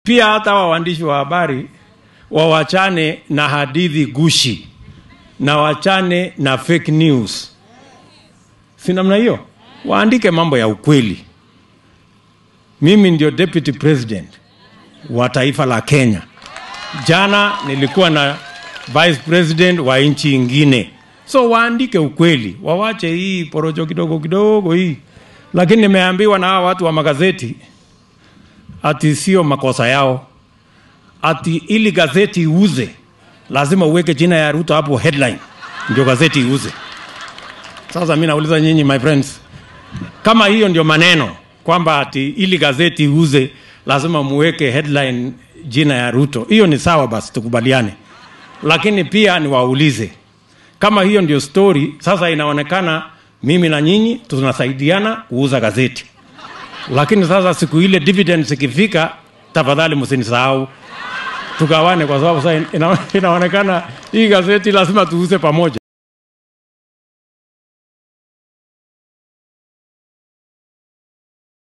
Pia hata wa waandishi wa habari wawachane na hadithi gushi na wachane na fake news, si namna hiyo? Waandike mambo ya ukweli. Mimi ndio deputy president wa taifa la Kenya. Jana nilikuwa na vice president wa nchi ingine, so waandike ukweli, wawache hii porojo kidogo kidogo hii. Lakini nimeambiwa na hawa watu wa magazeti ati sio makosa yao, ati ili gazeti iuze lazima uweke jina ya Ruto hapo headline ndio gazeti iuze. Sasa mi nauliza nyinyi my friends, kama hiyo ndio maneno kwamba ati ili gazeti iuze lazima muweke headline jina ya Ruto, hiyo ni sawa, basi tukubaliane. Lakini pia niwaulize kama hiyo ndio story, sasa inaonekana mimi na nyinyi tunasaidiana kuuza gazeti, lakini sasa siku ile dividends ikifika, tafadhali msinisahau tugawane, kwa sababu sasa ina, inaonekana hii gazeti lazima tuuze pamoja.